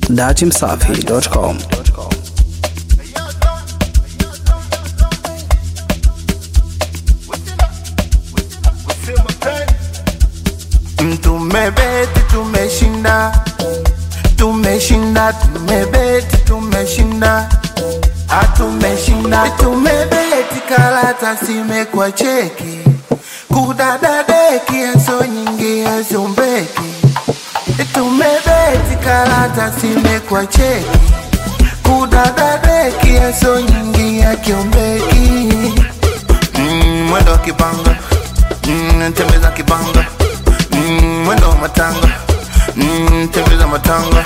datimsafi.com. Tumebeti, tumeshinda, tumeshinda, tumebeti, tumeshinda, atumeshinda, tumebeti, karata zimekwa cheki, kudada deki, eso nyingi, eso mbeki, tumebeti, karata zimekwa cheki, kudada deki, eso nyingi, akiombeki, mm, mwendo wa kibanga, mm, tembeza kibanga Mm, mwendo wa matanga mm, tembeza matanga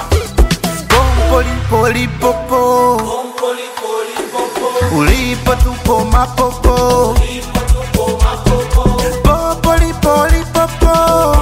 pompolipolipopo ulipo tupo mapopo popolipolipopo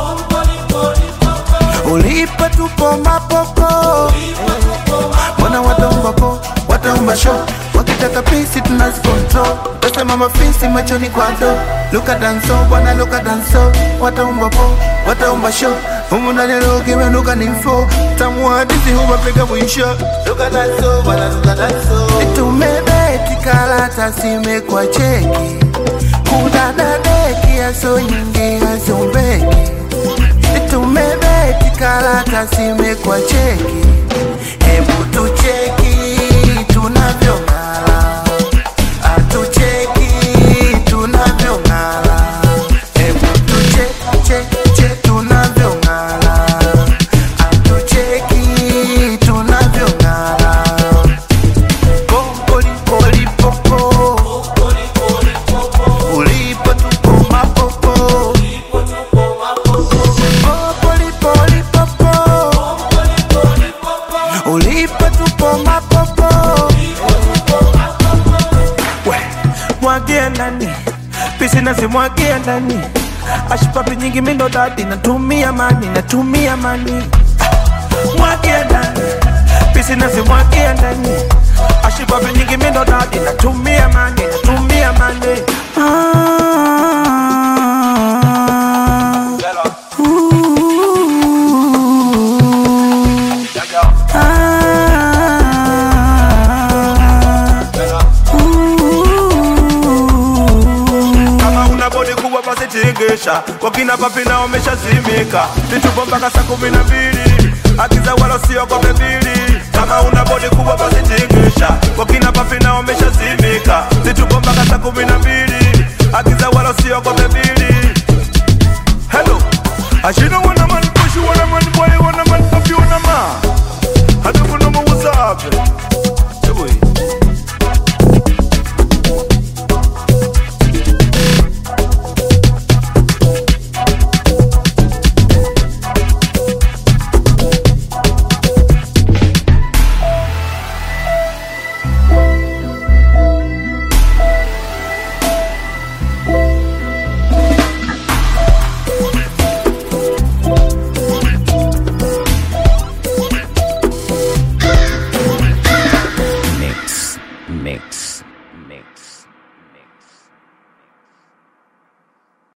ulipo tupo mapopo mbona wataumba po wataumba sho wakitaka pisi tunazikontrol tasema mafisi machoni kwado luka danso bwana luka danso wataumba po wataumba sho humu ndani leo kimenuka ni mfo tamuhadisi humapiga mwisho luka danso bwana luka danso tumebeti karata zimekwa cheki kudadadeki aso nyingi azombeki tumebeti karata zimekwa cheki hebu tucheki tunavyong'ala atucheki tunavyong'ala hebu tucheche tunavyong'ala atucheki tunavyong'ala pompolipolipopo ulipo tupo mapopo popolipolipopo ulipo tupo mapopo we mwagia ndani pisi nazimwagia ndani ashipapi nyingi mindo dadi natumia mani natumia mani mwagia ndani pisi nazimwagia ndani ashipapi nyingi mindo dadi natumia mani natumia mani ah. kama una bodi kubwa basi tingisha wakina papi na wameshazimika vitupo mpaka saa kumi na mbili akiza wala usiogope